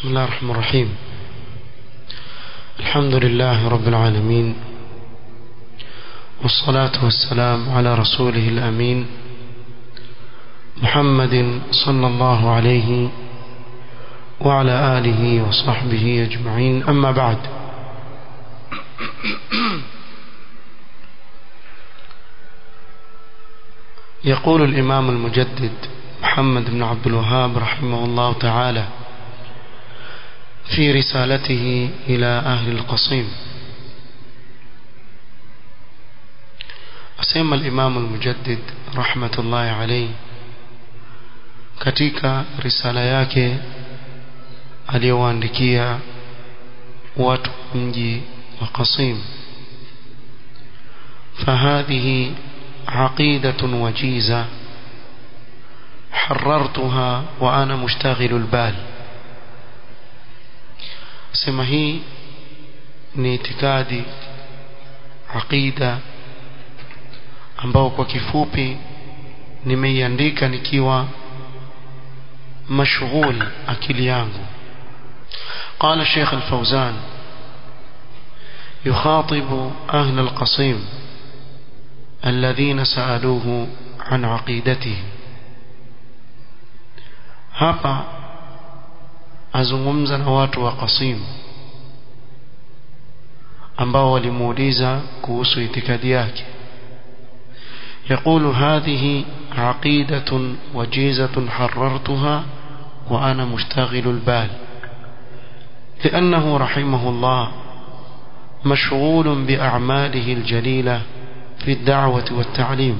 بسم الله الرحمن الرحيم الحمد لله رب العالمين والصلاة والسلام على رسوله الأمين محمد صلى الله عليه وعلى آله وصحبه أجمعين أما بعد يقول الإمام المجدد محمد بن عبد الوهاب رحمه الله تعالى في رسالته إلى أهل القصيم أسمى الإمام المجدد رحمة الله عليه katika risala yake aliyowaandikia watu mji wa Qasim فهذه عقيدة وجيزة حررتها وأنا مشتغل البال sema hii ni itikadi aqida ambao kwa kifupi nimeiandika nikiwa mashghul akili yangu قال الشيخ الفوزان يخاطب أهل القصيم الذين سألوه عن عقيدته hapa azungumza na watu wa Qasim ambao walimuuliza kuhusu itikadi yake يقول هذه عقيدة وجيزة حررتها وأنا مشتغل البال لأنه رحمه الله مشغول بأعماله الجليلة في الدعوة والتعليم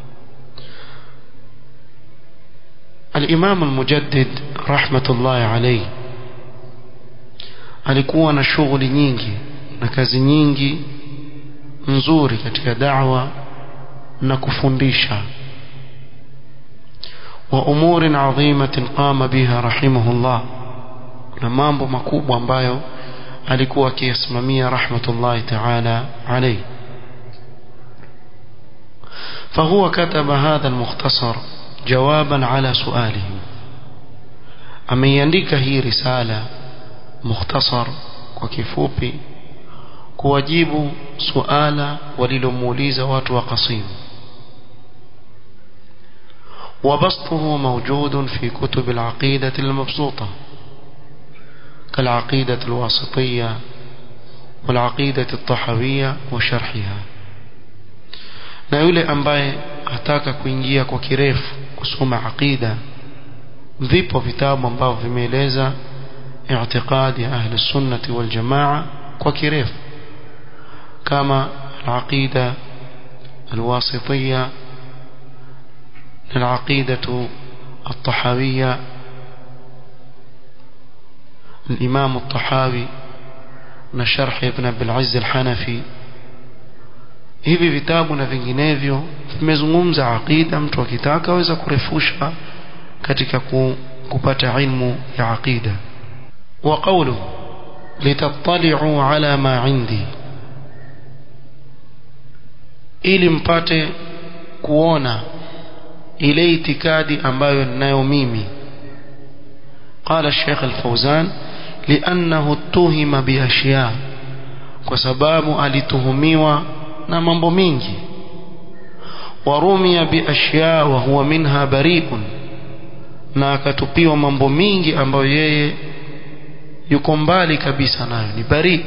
الإمام المجدد رحمة الله عليه alikuwa na shughuli nyingi na kazi nyingi nzuri katika da'wa na kufundisha wa umurin adhimatin qama biha rahimahullah na mambo makubwa ambayo alikuwa akiyasimamia rahmatullahi ta'ala alayhi فهو كتب هذا المختصر جوابا على سؤاله ameiandika hii risala mukhtasar kwa kifupi kuwajibu suala walilomuuliza watu wa Qasim وبسطه موجود في كتب العقيدة المبسوطة كالعقيدة الواسطية والعقيدة الطحوية وشرحها na yule ambaye ataka kuingia kwa kirefu kusoma aqida vipo vitabu ambavyo vimeeleza i'tiqadi ya ahli sunnati wal jamaa kwa kirefu kama al-aqida al-wasitiyya al-aqidatu at-tahawiyya الإمام الطحاوي na sharh ibn Abdul Aziz al-Hanafi hivi vitabu na vinginevyo vimezungumza aqida mtu akitaka aweza kurefusha katika kupata ilmu ya aqida wa qawlu litattali'u ala ma indi ili mpate kuona ile itikadi ambayo ninayo mimi قال الشيخ الفوزان لأنه اتهم بأشياء وسباب alituhumiwa na mambo mingi warumia biashya wa huwa minha bari'un na akatupiwa mambo mingi ambayo yeye yuko mbali kabisa nayo ni bari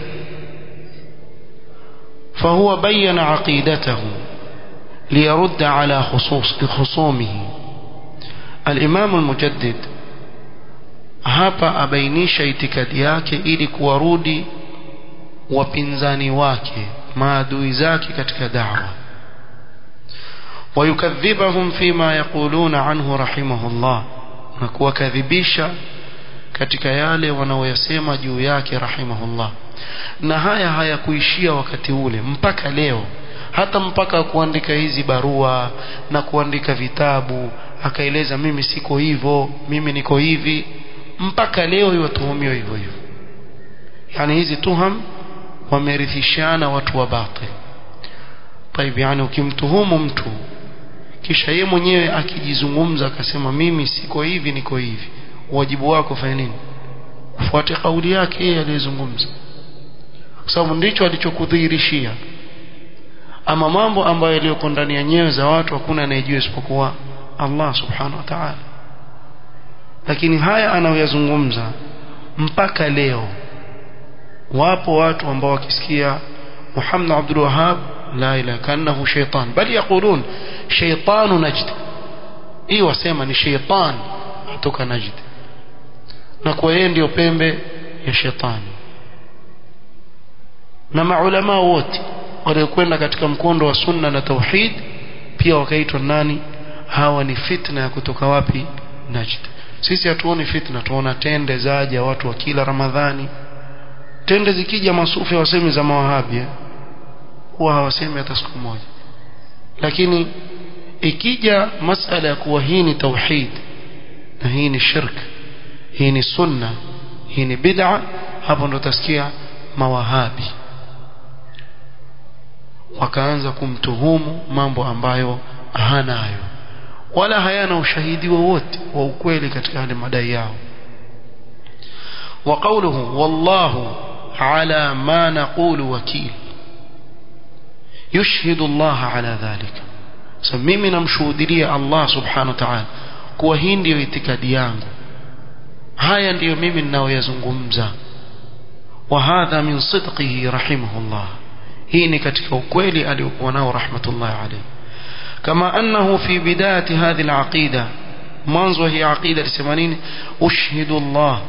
فهو بين عقيدته ليرد على خصوص خصومه الإمام المجدد hapa abainisha itikadi yake ili kuwarudi wapinzani wake maadui zake katika da'wa ويكذبهم فيما يقولون عنه رحمه الله na kuwakadhibisha katika yale wanaoyasema juu yake rahimahullah na haya hayakuishia wakati ule mpaka leo hata mpaka kuandika hizi barua na kuandika vitabu akaeleza mimi siko hivyo mimi niko hivi mpaka leo iwatuhumiwa hivyo hivyo yani hizi tuham wamerithishana watu wa batil طيب yani ukimtuhumu mtu kisha ye mwenyewe akijizungumza akasema mimi siko hivi niko hivi wajibu wako fanya nini ufuate kauli yake yeye aliyezungumza kwa sababu ndicho alichokudhihirishia ama mambo ambayo yaliyoko ndani ya nyoyo za watu hakuna anayejua isipokuwa Allah subhanahu wa ta'ala lakini haya anayoyazungumza mpaka leo wapo watu ambao wakisikia Muhammad Abdul Wahhab la ilaha kanahu shaytan bali yaqulun shaytanu najd hii wasema ni shaytan kutoka najd na kwa yeye ndio pembe ya shetani na maulama wote waliokwenda katika mkondo wa sunna na tauhid pia wakaitwa nani hawa ni fitna ya kutoka wapi najd sisi hatuoni fitna tuona tende zaja watu wa kila ramadhani tende zikija masufi wasemi za mawahabi huwa hawasemi hata siku moja lakini ikija masala ya kuwa hii ni tauhid na hii ni shirk hii ni sunna hii ni bid'a hapo ndo utasikia mawahabi wakaanza kumtuhumu mambo ambayo hanayo wala hayana ushahidi wowote wa ukweli katika yale madai yao وقوله والله على ما نقول وكيل يشهد الله على ذلك سميمي نمشهوديا الله سبحانه وتعالى kuwa hii ndiyo itikadi yangu haya ndiyo mimi ninayoyazungumza wa hadha min sidqihi rahimahullah hii ni katika ukweli aliokuwa nao rahmatullahi alayhi kama annahu fi bidayati hadhihi alaqida mwanzo hii aqida lisema nini ushhidu Allah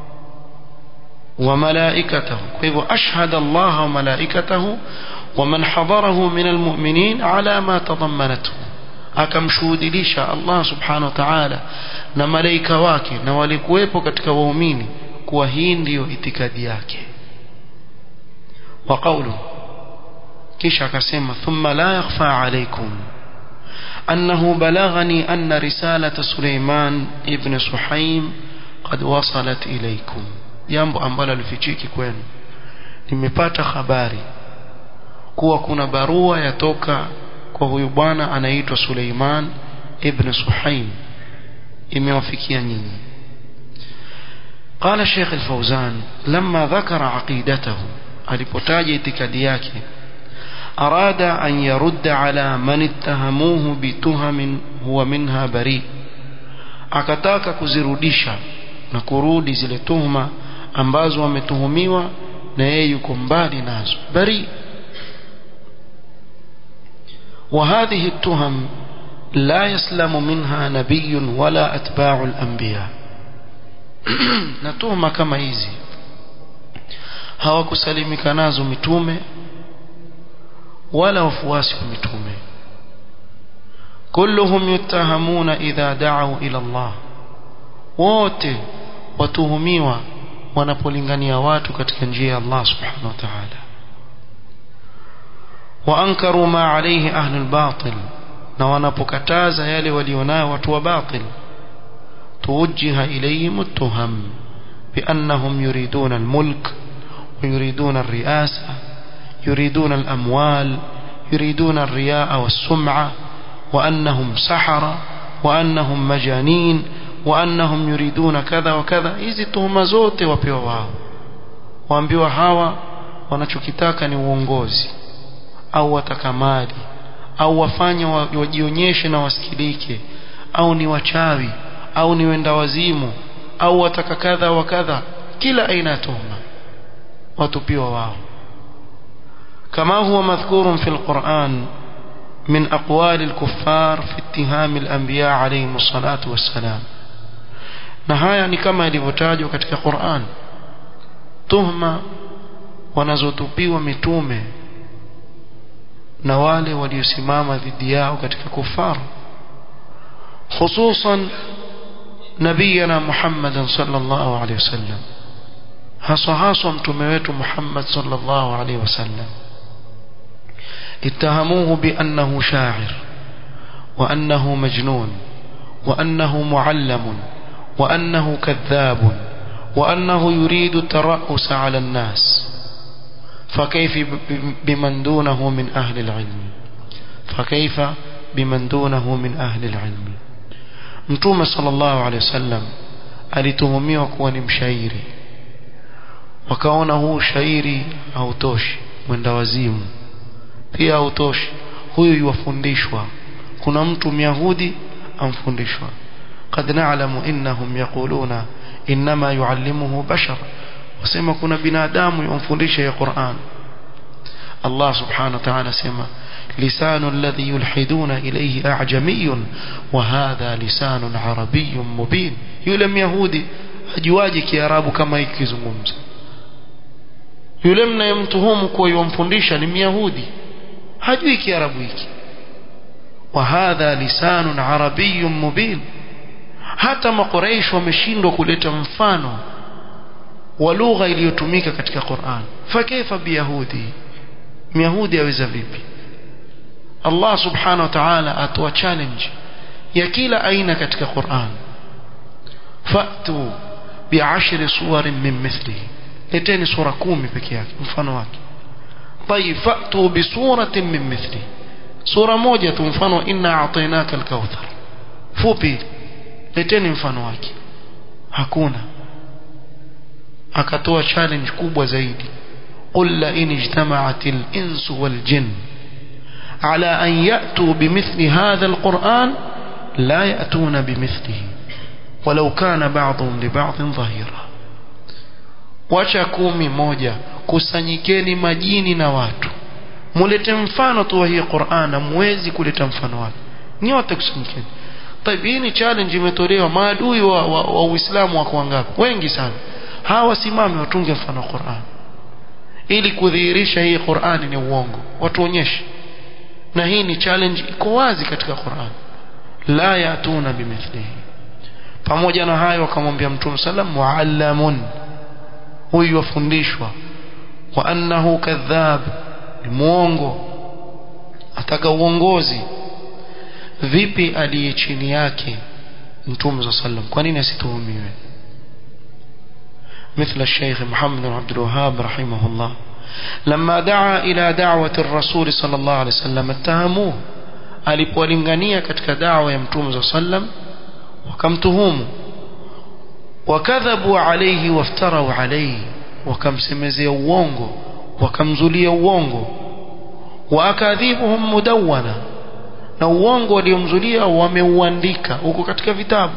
وملائكته كيف أشهد الله وملائكته ومن حضره من المؤمنين على ما تضمنته akamshuhudilisha Allah subhanahu wa ta'ala na malaika wake na walikuwepo katika waumini kuwa hii ndiyo itikadi yake wa qawlu kisha akasema thumma la yakhfa alaykum annahu balaghani anna risalata Suleiman ibn Suhaim qad wasalat ilaykum jambo ambalo alifichiki kwenu nimepata habari kuwa kuna barua yatoka kwa huyu bwana anaitwa Suleiman ibn Suhaim imewafikia nyinyi قال الشيخ الفوزان لما ذكر عقيدته alipotaja itikadi yake أراد أن يرد على من اتهموه بتهم هو منها بريء akataka kuzirudisha na kurudi zile tuhuma ambazo wametuhumiwa na yeye yuko mbali nazo bari وهذه التهم لا يسلم منها نبي ولا أتباع الأنبياء نتهمة كما hizi hawakusalimika nazo mitume wala wafuasi wa mitume كلهم يتهمون إذا دعوا إلى الله wote watuhumiwa wanapolingania watu katika njia ya Allah subhanahu wa ta'ala وانكروا ما عليه اهل الباطل na wanapokataza yale walionayo watu wa batil توجه اليهم التهم بانهم يريدون الملك ويريدون الرئاسه يريدون الاموال يريدون الرياء والسمعه وانهم سحره وانهم مجانين وانهم يريدون كذا وكذا hizi tuhuma zote wapewa wao waambiwa hawa wanachokitaka ni uongozi au wataka mali au wafanye wajionyeshe na wasikilike au ni wachawi au ni wenda wazimu au wataka kadha wa kadha kila aina ya tuhuma watupiwa wao كما هو مذكور في القرآن من أقوال الكفار في اتهام الأنبياء عليهم الصلاة والسلام na haya ni kama ilivyotajwa katika Qur'an tuhma wanazotupiwa mitume na wale waliosimama dhidi yao katika kufaru hususan nabiyana Muhammad sallallahu alaihi wasallam haswa haswa mtume wetu Muhammad sallallahu alaihi wasallam اتهموه بأنه شاعر وأنه مجنون وأنه معلم وأنه كذاب وأنه يريد الترأس على الناس فكيف بمن دونه من أهل العلم فكيف بمن دونه من أهل العلم mtume sallallahu alaihi wasallam alituhumiwa kuwa ni mshairi wakaona huu shairi hautoshi mwenda wazimu pia hautoshi huyu yuwafundishwa kuna mtu myahudi amfundishwa قد نعلم إنهم يقولون إنما يعلمه بشر وسمى كنا بنادام ينفلش يا قرآن الله سبحانه وتعالى سمى لسان الذي يلحدون إليه أعجمي وهذا لسان عربي مبين يلم يهودي ajuaje kiarabu kama ikizungumza yule mnayemtuhumu kuwa yomfundisha ni myahudi hajui kiarabu hiki wa hadha lisanun arabiyyun mubin hata makuraish wameshindwa kuleta mfano wa lugha iliyotumika katika Qur'an fakaifa biyahudi myahudi aweza vipi Allah subhanahu wa ta'ala atoa challenge ya kila aina katika Qur'an fa'tu bi'ashri suwarin min mithlihi leteni sura kumi peke yake mfano wake طيب فأتوا بسورة من مثله سورة موجة مفano إنا أعطيناك الكوثر fupi leteni mfano wake hakuna akatoa challenge kubwa zaidi قل لئن اجتمعت الإنس والجن على أن يأتوا بمثل هذا القرآن لا يأتون بمثله ولو كان بعضهم لبعض ظهيرا wacha kumi moja kusanyikeni majini na watu mulete mfano tu wa hii Qur'an mwezi kuleta mfano wake nyote kusanyikeni طيب hii ni challenge imetolewa maadui wa, wa, wa Uislamu wako wangapi wengi sana hawa wasimame watunge mfano wa Qur'an ili kudhihirisha hii Qur'an ni uongo watuonyeshe na hii ni challenge iko wazi katika Qur'an la yatuna bimithlihi pamoja na hayo akamwambia mtume sallam muallamun huyu wafundishwa wa annahu kadhab ni muongo ataka uongozi vipi aliye chini yake mtume صلى الله kwa nini asituhumiwe مثل الشيخ محمد بن عبد الوهاب رحمه الله لما دعا إلى دعوة الرسول صلى الله عليه وسلم اتهموه alipolingania katika dawa ya mtume صلى الله عليه وسلم wakamtuhumu wakadhabu alayhi waftarau alayhi wakamsemezea uongo wakamzulia uongo waakadhibuhum mudawwana na uongo waliomzulia wameuandika huko katika vitabu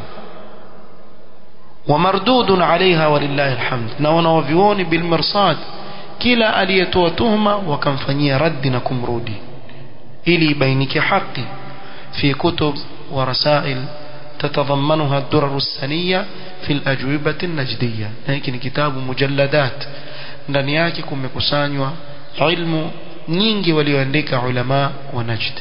wamardudun alaiha walillahi alhamd na wanawavioni bilmirsad kila aliyetoa tuhma wakamfanyia raddi na kumrudi ili ibainike haki fi kutub wa rasail تتضمنها الدرر السنية في الأجوبة النجدية لكن كتاب مجلدات ndani yake kumekusanywa ilmu nyingi walioandika ulama wa Najd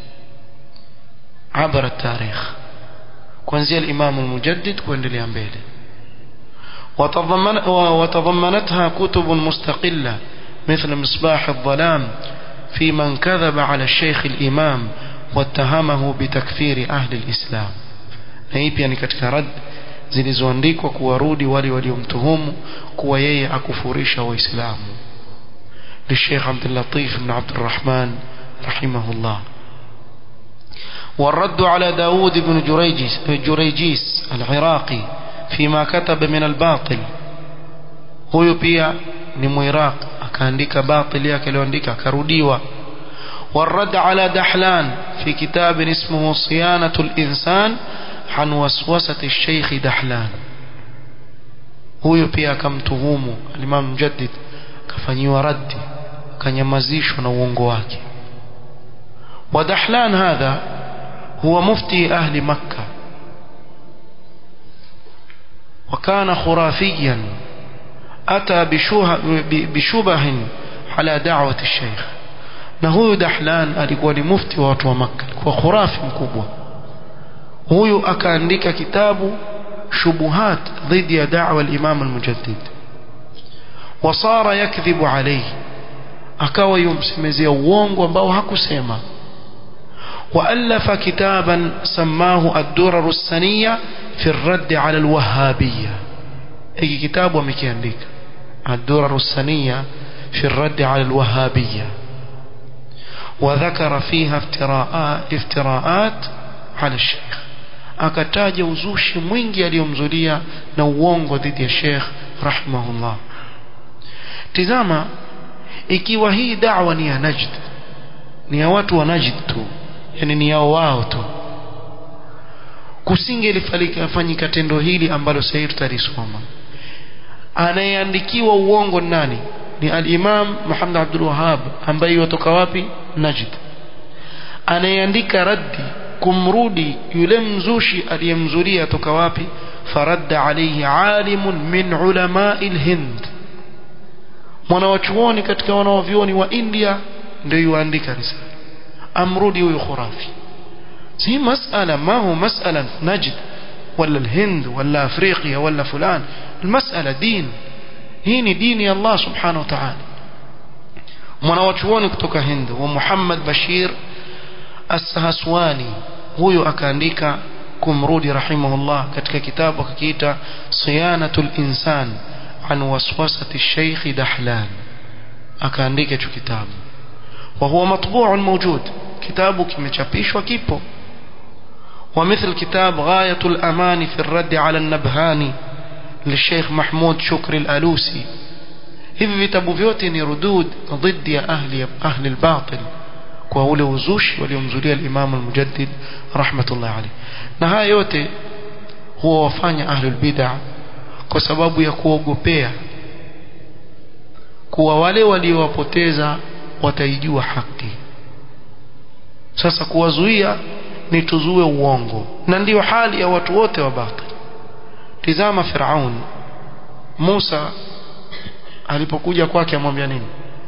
عبر التاريخ kuanzia الإمام المجدد kuendelea mbele وتضمن وتضمنتها كتب مستقلة مثل مصباح الظلام في من كذب على الشيخ الإمام واتهمه بتكفير أهل الإسلام na hii pia ni katika rad zilizoandikwa kuwarudi wale waliomtuhumu kuwa yeye akufurisha waislamu للشيخ عبد اللطيف بن عبد الرحمن رحمه الله والرد على داود بن جريجيس, جريجيس العراقي فيما كتب من الباطل huyo pia ni muiraq akaandika batil yake aliyoandika akarudiwa والرد على دحلان في كتاب اسمه صيانة الإنسان عن وسوسة الشيخ دحلان huyo pia akamtuhumu alimam mjaddid akafanyiwa raddi akanyamazishwa na uongo wake ودحلان هذا هو مفتي أهل مكة وكان خرافيا أتى بشبه على دعوة الشيخ na huyu Dahlan alikuwa ni mufti wa watu wa Makka alikuwa khurafi mkubwa huyu akaandika kitabu shubuhat dhidi ya da'wa al-Imam al-Mujaddid wasara yakdhibu alayhi akawa yumsemezea uongo ambao hakusema وألف كتابا سماه الدرر السنية في الرد على الوهابية أي كتاب ومكيانديك الدرر السنية في الرد على الوهابية وذكر فيها افتراءات, افتراءات على الشيخ akataja uzushi mwingi aliyomzulia na uongo dhidi ya Sheikh rahimahullah tizama ikiwa hii da'wa ni ya Najd ni ya watu wa Najd tu yani ni yao wao tu kusingelifanyika tendo hili ambalo sasa tutalisoma anayeandikiwa uongo nani ni al-Imam Muhammad Abdul Wahhab ambaye yotoka wapi Najd anayeandika raddi kumrudi yule mzushi aliyemzulia toka wapi faradda alayhi alimun min ulamai al-Hind mwanawachuoni katika wanawavyuoni wa India ndio yuandika risala amrudi huyo khurafi si masala ma hu masala najd wala الهند ولا افريقيا ولا فلان المساله دين hii ni dini ya Allah subhanahu wa ta'ala mwanawachuoni kutoka Hind wa Muhammad Bashir As-Sahaswani huyo akaandika kumrudi rahimahullah katika kitabu akakiita Siyanatul Insan an waswasati Sheikh Dahlan akaandika hicho kitabu wa huwa matbu'un mawjud kitabu kimechapishwa kipo ومثل كتاب غاية الأمان في الرد على النبهاني للشيخ محمود شكر الألوسي hivi vitabu vyote ni rudud dhidi ya ahli ahli albatil kwa ule uzushi waliomzulia al-Imam al-Mujaddid rahmatullah alayh na haya yote huwa wafanya ahli albid'ah kwa sababu ya kuogopea kuwa wale waliowapoteza wataijua haki sasa kuwazuia ni tuzue uongo na ndiyo hali ya watu wote wa batil tizama Firaun Musa alipokuja kwake amwambia nini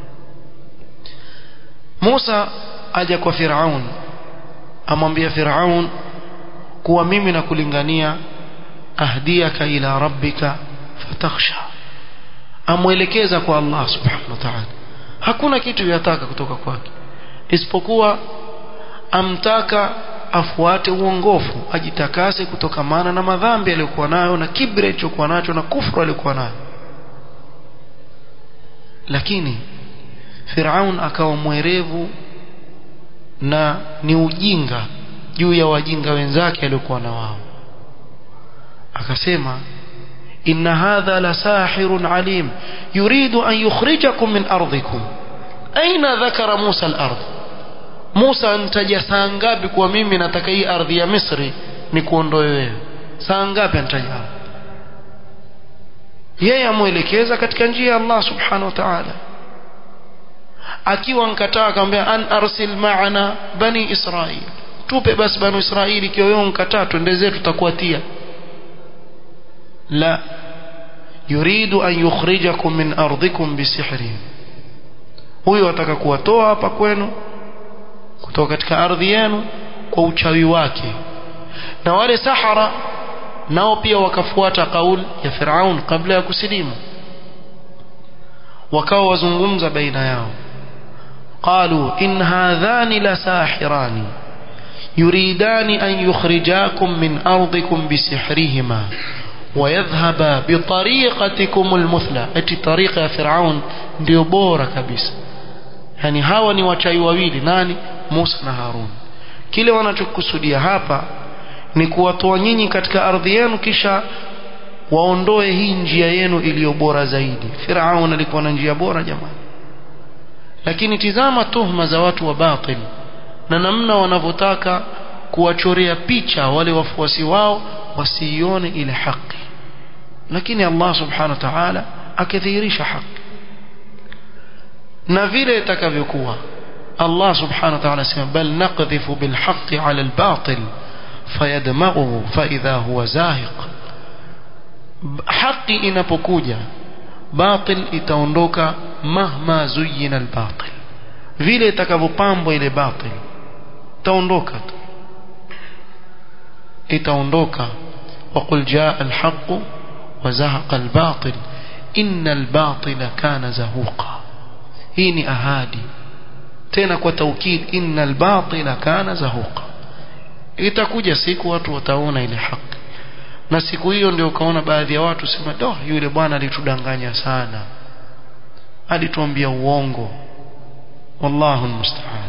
Musa aja kwa Firaun amwambia Firaun kuwa mimi nakulingania ahdiyaka ila rabbika fatakhsha amwelekeza kwa Allah subhanahu wa ta'ala hakuna kitu yataka kutoka kwake isipokuwa amtaka afuate uongofu ajitakase kutokamana na madhambi aliyokuwa nayo na kibri alichokuwa nacho na kufru aliyokuwa nayo lakini Firaun akawa mwerevu na ni ujinga juu ya wajinga wenzake aliokuwa na wao akasema inna hadha la sahirun alim yuridu an yukhrijakum min ardikum aina dhakara Musa al-ardh Musa antaja saa ngapi kwa mimi nataka hii ardhi ya Misri ni kuondoe wewe saa ngapi antaja yeye amuelekeza katika njia ya Allah subhanahu wa ta'ala akiwa nkataa akamwambia an arsil ma'ana bani Israil tupe basi bani Israili ikiwa wewe nkataa twende zetu tutakuatia la yuridu an yukhrijakum min ardikum bisihrihim huyo ataka kuwatoa hapa kwenu kutoka katika ardhi yenu kwa uchawi wake na wale sahara nao pia wakafuata kauli ya Firaun kabla ya kusilimu wakawa wazungumza baina yao قالوا إن هذان لساحران يريدان أن يخرجاكم من أرضكم بسحرهما ويذهبا بطريقتكم المثلى اتي طريقة فرعون ndio bora kabisa yani hawa ni wachai wawili nani Musa na Harun kile wanachokusudia hapa ni kuwatoa nyinyi katika ardhi yenu kisha waondoe hii njia yenu iliyo bora zaidi Firaun alikuwa na njia bora jamani lakini tizama tuhma za watu wa batil na namna wanavyotaka kuwachorea picha wale wafuasi wao wasiione ile haki lakini Allah subhanahu wa ta'ala akadhihirisha haki na vile itakavyokuwa Allah subhanahu wa ta'ala sema bal naqdhifu bil haqqi 'ala al batil fayadmaghuhu fa idha huwa zahiq haki inapokuja batil itaondoka mahma zuyina al batil vile itakavyopambwa ile batil itaondoka tu itaondoka وقل جاء الحق وزهق الباطل إن الباطل كان زهوقا hii ni ahadi tena kwa taukid innal batila kana zahuqa itakuja siku watu wataona ile haki na siku hiyo ndio ukaona baadhi ya watu sema do yule bwana alitudanganya sana alituambia uongo wallahu almusta'an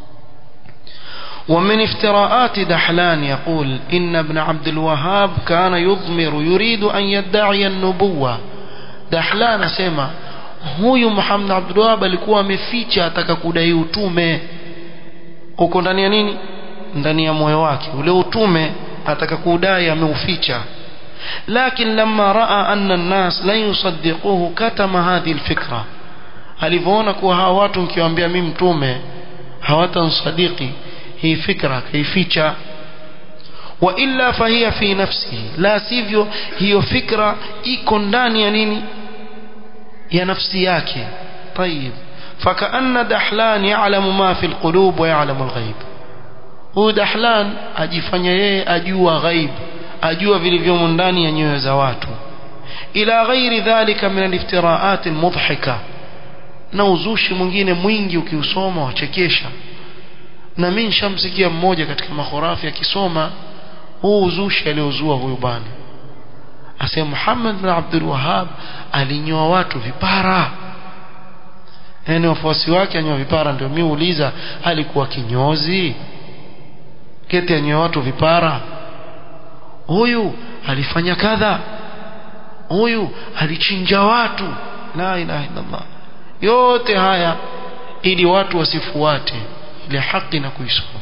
ومن افتراءات دحلان يقول إن ابن عبد الوهاب كان يضمر يريد أن يدعي النبوة دحلان سمع huyu Muhammad Abdul Wahhab alikuwa ameficha ataka kudai utume uko ndani ya nini ndani ya moyo wake ule utume ataka kudai ameuficha lakini lama raa anna an-nas la yusaddiquhu katama hadhihi al-fikra alivyoona kuwa hawa watu nikiwaambia mimi mtume hawatansadiki hii fikra kaificha wa illa fahiya fi nafsihi la sivyo hiyo fikra iko ndani ya nini ya nafsi yake طيب فكأن دحلان يعلم ما في القلوب ويعلم الغيب huyu dahlan ajifanya yeye ajua ghaib ajua vilivyomo ndani ya nyoyo za watu ila ghairi dhalika min aliftiraat almudhhika na uzushi mwingine mwingi ukiusoma wachekesha na mimi nishamsikia mmoja katika makhurafi akisoma huu uzushi aliozua huyu bwana asema Muhammad bin Abdul Wahhab alinyoa watu vipara yani wafuasi wake anyoa vipara ndio mimi uuliza alikuwa kinyozi keti anyoa watu vipara huyu alifanya kadha huyu alichinja watu la ilaha illallah yote haya ili watu wasifuate ile haki na kuisoma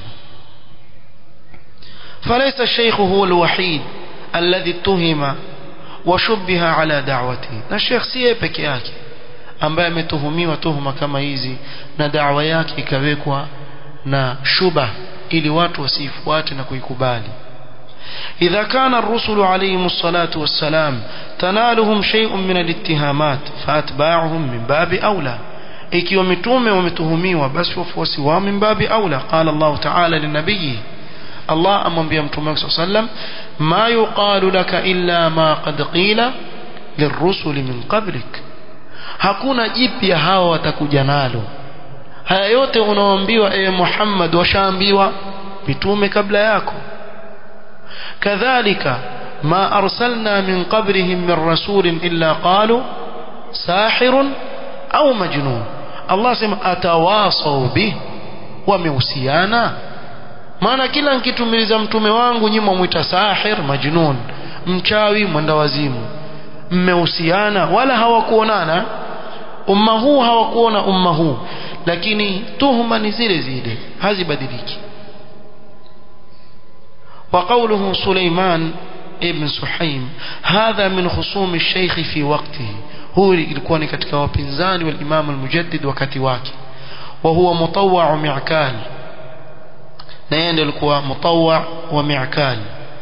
فليس الشيخ هو الوحيد الذي اتهم وشبه على دعوته na sheikh si peke yake ambaye ametuhumiwa tuhuma kama hizi na da'wa yake ikawekwa na shubha ili watu wasifuate na kuikubali إذا كان الرسل عليهم الصلاة والسلام تنالهم شيء من الاتهامات فأتباعهم من باب أولى ikiwa mitume wametuhumiwa basi wafuasi wao min babi aula qala Allah ta'ala linabii Allah amwambia mtume wake sallam ma yuqalu laka illa ma qad qila lirrusuli min qablik hakuna jipya hawa watakuja nalo haya yote unaoambiwa ewe Muhammad washaambiwa mitume kabla yako kadhalika ma arsalna min qablihim min rasulin illa qalu sahirun au majnun Allah sema atawasau bih wamehusiana maana kila nikitumiliza mtume wangu nyinyi mwita sahir majnun mchawi mwenda wazimu mmehusiana wala hawakuonana umma huu hawakuona umma huu lakini tuhuma ni zile zile hazibadiliki وقوله سليمان ابن سحيم هذا من خصوم الشيخ في وقته هو ilikuwa ni katika wapinzani wa Imam al-Mujaddid wakati wake وهو مطوع معكال na yeye ndiye alikuwa mutawwa wa mi'kal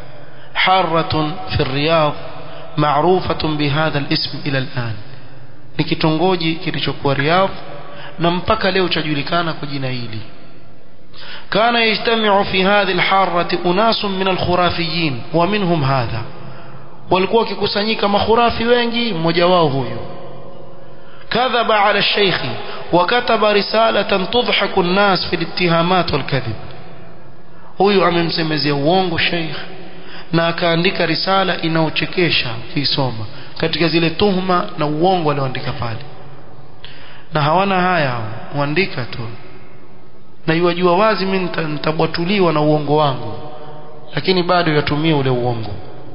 حارة في الرياض معروفة بهذا الاسم إلى الآن ni kitongoji kilichokuwa Riyadh na mpaka leo chajulikana kwa jina hili كان يجتمع في هذه الحارة أناس من الخرافيين ومنهم هذا walikuwa wakikusanyika makhurafi wengi mmoja wao huyu kadhaba ala shaykhi wakataba risalatan tudhaku an-nas fi al-ittihamat wal-kadhib huyu amemsemezea uongo sheikh na akaandika risala inaochekesha kuisoma katika zile tuhma na uongo alioandika pale na hawana haya huandika tu na yuwajua wazi mimi nitabwatuliwa na uongo wangu lakini bado yatumia ule uongo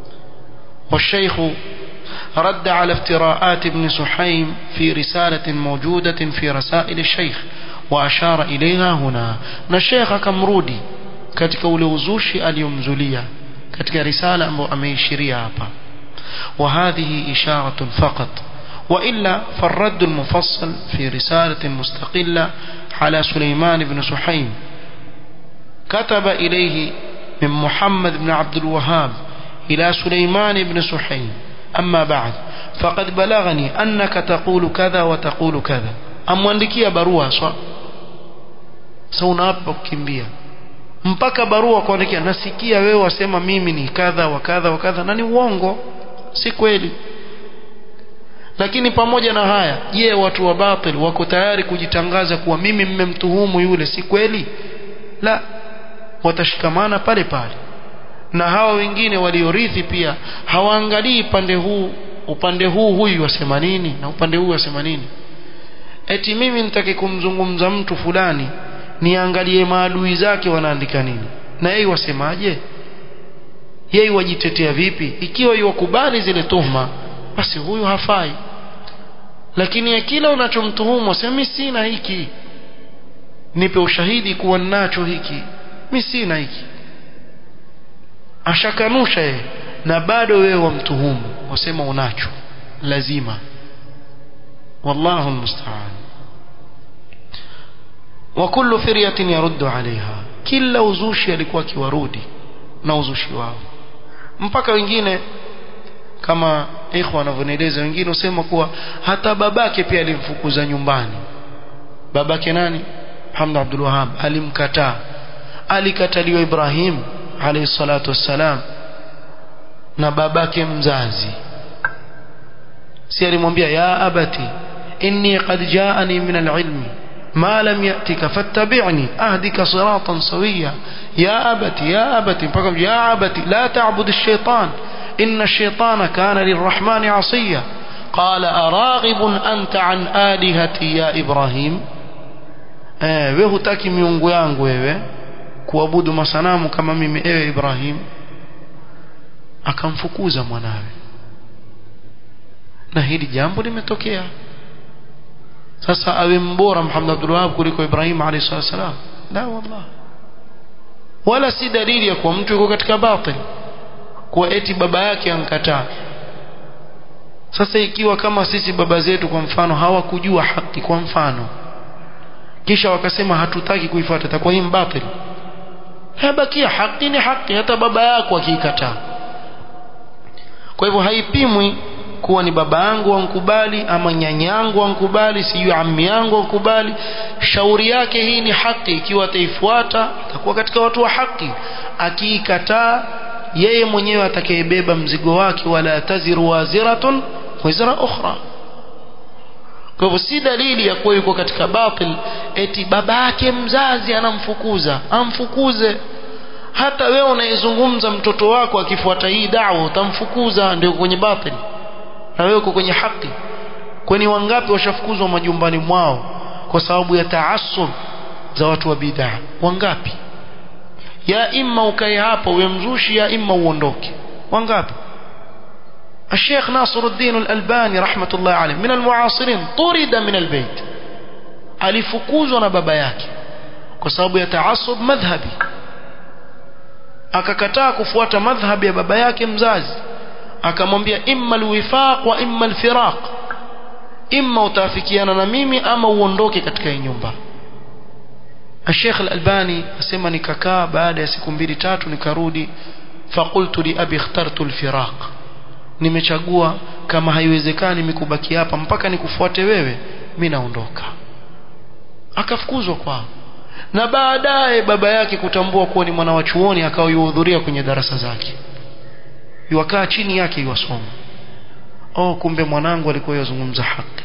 والشيخ رد على افتراءات ابن سحيم في رسالة موجودة في رسائل الشيخ وأشار إليها هنا نشيخ كمرودي katika ule uzushi aliyomzulia katika risala ambayo ameishiria hapa وهذه إشارة فقط وإلا فالرد المفصل في رسالة مستقلة على سليمان بن سحيم كتب إليه من محمد بن عبد الوهاب إلى سليمان بن سحيم أما بعد فقد بلغني أنك تقول كذا وتقول كذا amwandikia barua swa sasa unaapa kukimbia mpaka barua kuandikia nasikia wewe wasema mimi ni kadha wa kadha wa kadha na ni uongo si kweli lakini pamoja na haya je watu wa batil wako tayari kujitangaza kuwa mimi mmemtuhumu yule si kweli la watashikamana pale pale na hawa wengine waliorithi pia hawaangalii pande huu upande huu huyu wasema nini na upande huu wasema nini eti mimi nitake kumzungumza mtu fulani niangalie maadui zake wanaandika nini na yeye wasemaje yeye wajitetea vipi ikiwa yuwakubali zile tuhma basi huyu hafai lakini ya kila unachomtuhumu sema mimi sina hiki nipe ushahidi kuwa ninacho hiki mimi sina hiki ashakanusha yeye na bado wewe wamtuhumu wasema unacho lazima wallahu almusta'an wa kullu firyatin yaruddu alaiha kila uzushi alikuwa akiwarudi na uzushi wao mpaka wengine kama ikhwa wanavyonieleza wengine usema kuwa hata babake pia alimfukuza nyumbani babake nani Hamd Abdul Wahhab alimkataa alikataliwa Ibrahim alayhi salatu wassalam na babake mzazi si alimwambia ya abati inni qad jaani min alilmi ما لم يأتك فاتبعني أهدك صراطا سويا يا أبتي يا أبتي يا أبتي لا تعبد الشيطان إن الشيطان كان للرحمن عصيا قال أراغب أنت عن آلهتي يا إبراهيم wewe hutaki miungu yangu wewe kuabudu masanamu kama mimi ewe Ibrahim akamfukuza mwanawe na hili jambo limetokea sasa awe mbora Muhammad Abdul Wahhab kuliko Ibrahim alayhi salam la wallah wala si dalili ya kuwa mtu yuko katika batil kuwa eti baba yake ankataa sasa ikiwa kama sisi baba zetu kwa mfano hawakujua haki kwa mfano kisha wakasema hatutaki kuifuata itakuwa hii batil habakia haki ni haki hata baba yako akiikataa kwa hivyo haipimwi kuwa ni baba yangu wankubali ama nyanyangu wankubali sijui ammi yangu wankubali shauri yake hii ni haki ikiwa ataifuata atakuwa katika watu wa haki akiikataa yeye mwenyewe atakayebeba mzigo wake wala taziru waziratun wizra ukhra kwa hivyo si dalili ya kuwa yuko katika batil eti baba yake mzazi anamfukuza amfukuze hata wewe unayezungumza mtoto wako akifuata hii dawa utamfukuza ndio kwenye batil na wewe uko kwenye haki kwani wangapi washafukuzwa majumbani mwao kwa sababu ya taasub za watu wa bid'a wangapi ya imma ukae hapa uwe mzushi ya imma uondoke wangapi الشيخ ناصر الدين الألباني رحمة الله عليه من المعاصرين طرد من البيت alifukuzwa na baba yake kwa sababu ya taasub madhhabi akakataa kufuata madhhabi ya baba yake mzazi akamwambia imma alwifaq wa imma alfiraq imma utafikiana na mimi ama uondoke katika hii nyumba الشيخ الألباني asema nikakaa baada ya siku mbili tatu nikarudi فقلت لأبي اخترت الفراق nimechagua kama haiwezekani mikubaki hapa mpaka nikufuate wewe mimi naondoka akafukuzwa kwao na baadaye baba yake kutambua kuwa ni mwana wa chuoni akawa yuhudhuria kwenye darasa zake yuwakaa chini yake yuwasoma oh kumbe mwanangu alikuwa yazungumza haki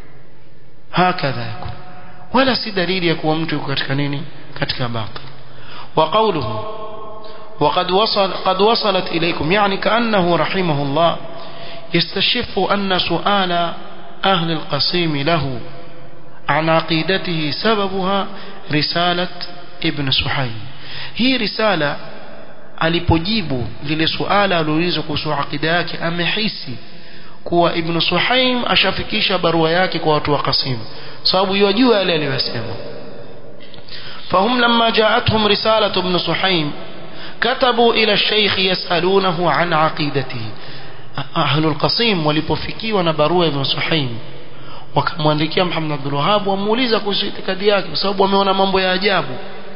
hakadha yako wala si dalili ya kuwa mtu yuko katika nini katika batil wa qawluhu وقد وصل قد وصلت إليكم يعني كأنه رحمه الله يستشف أن سؤال أهل القصيم له عن عقيدته سببها رسالة ابن سحيم هي رسالة alipojibu lile suala aliulizwa kuhusu akida yake amehisi kuwa ibn Suhaim ashafikisha barua yake kwa watu wa Qasim sababu yajua yale aliyosema fahum lamma ja'atuhum risalatu ibn Suhaim كتبوا إلى الشيخ يسألونه عن عقيدته أهل القصيم walipofikiwa na barua ibn Suhaim wakamwandikia Muhammad Abdul Wahhab wamuuliza kuhusu itikadi yake kwa sababu wameona mambo ya ajabu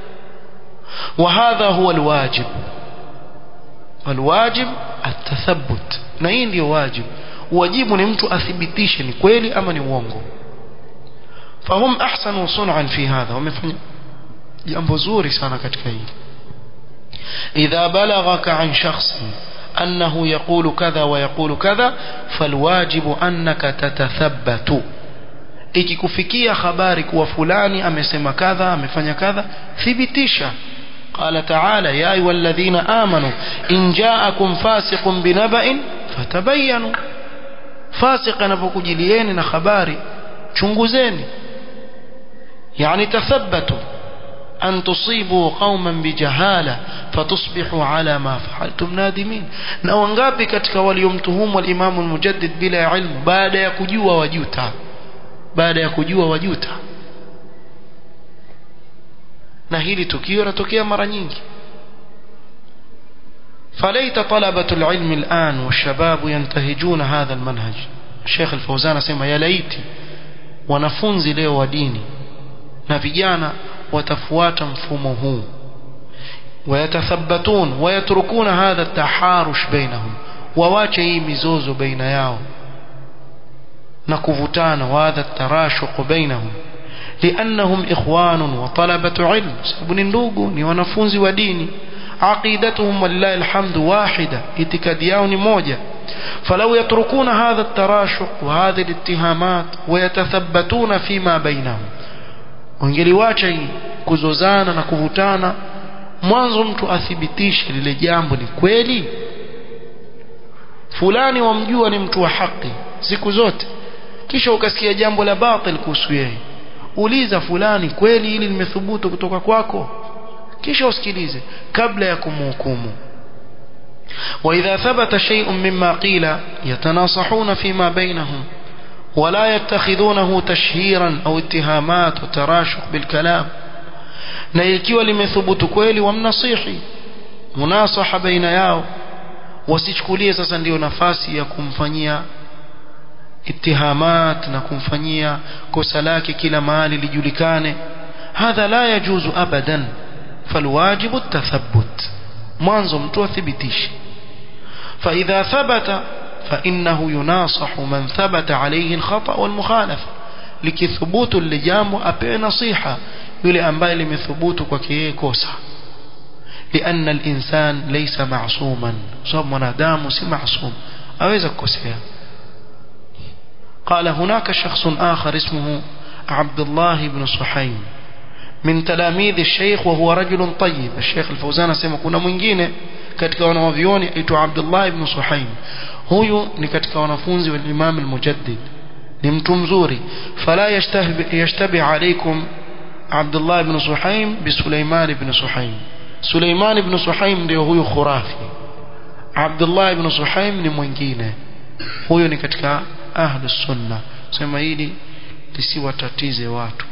وهذا هو الواجب الواجب التثبت na hii ndio wajibu wajibu ni mtu athibitishe ni kweli ama ni uongo fahum ahsanu sun'an fi hadha wamefanya jambo zuri sana katika hili إذا بلغك عن شخص أنه يقول كذا ويقول كذا فالواجب أنك تتثبت ikikufikia habari kuwa fulani amesema kadha amefanya kadha thibitisha قال تعالى يا أيها الذين آمنوا إن جاءكم فاسق بنبأ فتبينوا فاسق anapokujilieni na habari chunguzeni يعني تثبتوا أن تصيبوا قوما بجهالة فتصبحوا على ما فعلتم نادمين na wangapi katika waliomtuhumu al-Imam al-Mujaddid bila ilmu baada ya kujua wajuta baada ya kujua wajuta na hili tukio latokea mara nyingi فليت طلبة العلم الآن والشباب ينتهجون هذا المنهج الشيخ الفوزان اسمع يا ليتي wanafunzi leo wa dini na vijana watafuata mfumo huu wayatathabbatun wayatrukuna hadha taharush bainahum wawache hii mizozo baina yao na kuvutana wa hadha tarashuq bainahum liannahum ikhwanun wa talabatu ilm sababu ni ndugu ni wanafunzi wa dini عقيدتهم ولله الحمد واحدة اتكاديون موجة فلو يتركون هذا التراشق وهذه الاتهامات ويتثبتون فيما بينهم wangeliwacha hii kuzozana na kuvutana mwanzo mtu athibitishe lile jambo ni kweli fulani wamjua ni mtu wa haki siku zote kisha ukasikia jambo la batil kuhusu yeye uliza fulani kweli hili limethubutu kutoka kwako kisha usikilize kabla ya kumhukumu واذا ثبت شيء مما قيل يتناصحون فيما بينهم ولا يتخذونه تشهيرا او اتهامات وتراشق بالكلام na ikiwa limethubutu kweli wamnasihi munasaha baina yao wasichukulie sasa ndio nafasi ya kumfanyia اتهامات na kumfanyia kosa lake kila mahali lijulikane hadha la yajuzu abadan فالواجب التثبت mwanzo mtu athibitishe فإذا ثبت فإنه يناصح من ثبت عليه الخطأ والمخالفة لكثبوت لجامو أبي نصيحة يلي أنباء لمثبوت وكيه كوسا لأن الإنسان ليس معصوما صاب منادام سي معصوم أويز كوسيا قال هناك شخص آخر اسمه عبد الله بن صحيم من تلاميذ الشيخ وهو رجل طيب الشيخ الفوزان asema kuna mwingine katika wanawavioni aitwa Abdullah ibn Suhaim huyu ni katika wanafunzi wa Imam al-Mujaddid ni mtu mzuri fala yashtabi yashtabi alaykum Abdullah ibn Suhaim bi Sulaiman ibn Suhaim Sulaiman ibn Suhaim ndio huyu khurafi Abdullah ibn Suhaim ni mwingine huyu ni katika ahlus sunna sema hili lisiwatatize watu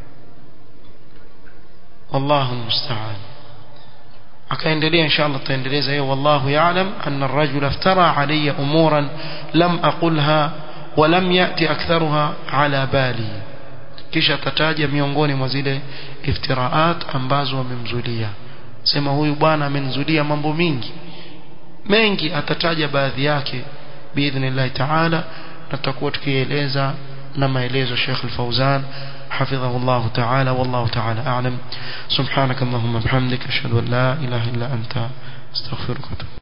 والله المستعان akaendelea inshallah tutaendeleza hiyo wallahu ya'lam anna ar-rajula iftara alayya umuran lam aqulha wa lam ya'ti aktharuha ala bali kisha tataja miongoni mwa zile iftiraat ambazo wamemzulia sema huyu bwana amenzulia mambo mingi mengi atataja baadhi yake biidhnillah ta'ala na tutakuwa tukieleza na maelezo Sheikh Al-Fauzan حفظه الله تعالى والله تعالى أعلم سبحانك اللهم بحمدك أشهد أن لا إله إلا أنت استغفرك